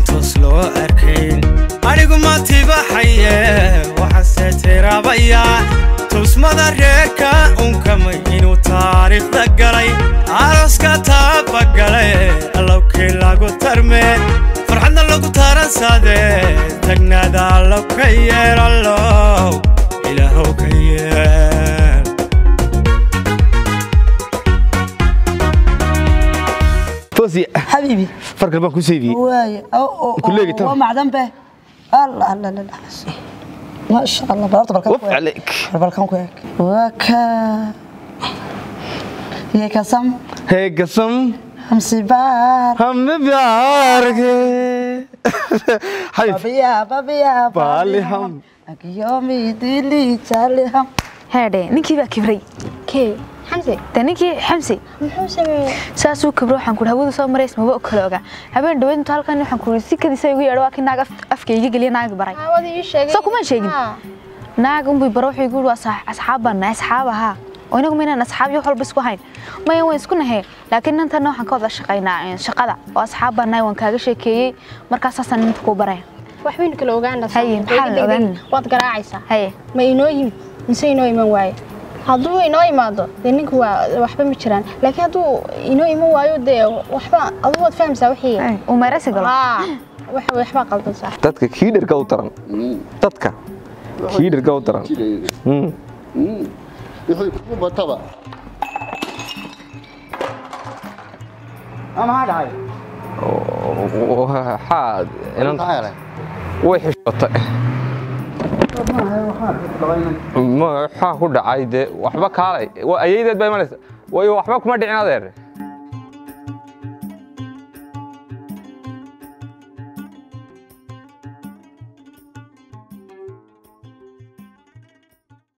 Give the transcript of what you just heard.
toos loo arkayn anigu ma tibaxaye waxaase tiraabaya tusmada reerka unkamay inuu taariikhda galay arooska taabagale allowkii lagu tarme farxadna lagu taransaade tagnaada allow ka yeel allow ilaahow ka yeel toosiye حبيبي farkal baan ku seydiyey واي او كلية ترى. او معدن به الله الله الله ما شاء الله برضه بالكم waf calayk بالكم كويك وكا يا كسم hee gasam همسي بار hame baarke xayf بابيا بابيا Baali ham. يومي ديلي تالي هم heedhe ninkii baa kibray kee xamse de ninkii xamsi muxuu sameeyey saasuu kibro waxaan kuhi hawadu soo marays maba o kale ogaa habeen dhaweyd intu halkan waxaan kuhi si kadiisa igu yeedho waa kii naag af- afka iga geliya naagi baray aawada ii sheegay Soo kuma sheegin? Haa. naag unbay baro wuxuu igu yihi waa saax- asxaab baan nahay asxaab ahaa oo inagu maynaan asxaab iyo wax walba isku hayn maya waan isku nahay laakiin intana waxaan ka wada shaqaynaa eh, shaqada oo asxaab baan nahay waan kaaga sheekeeyey markaas saasaan inta kuu baraya waxbaynu kala ogaanaa Haye, maxaa la ogaanaa? waad garaacaysaa haye ma inoo yimid mise inoo iman waaye hadduu inoo imaado dee ninka waa waxba ma jiraan laakiin hadduu inoo iman waayo dee waxba aduu waad fahamsaa wixii Ay, uu meeraysi galo haa wax- waxbaa qaldansaa dadka kii dherga u daran dadka kii dherga u daran Mm. wixii kugu bataba waxaa inan maxaa helay way xishootay ma waxaa ku dhacay dee waxba kaalay Waa- ayaydeed baa imanaysa way waxba kuma dhicin adeer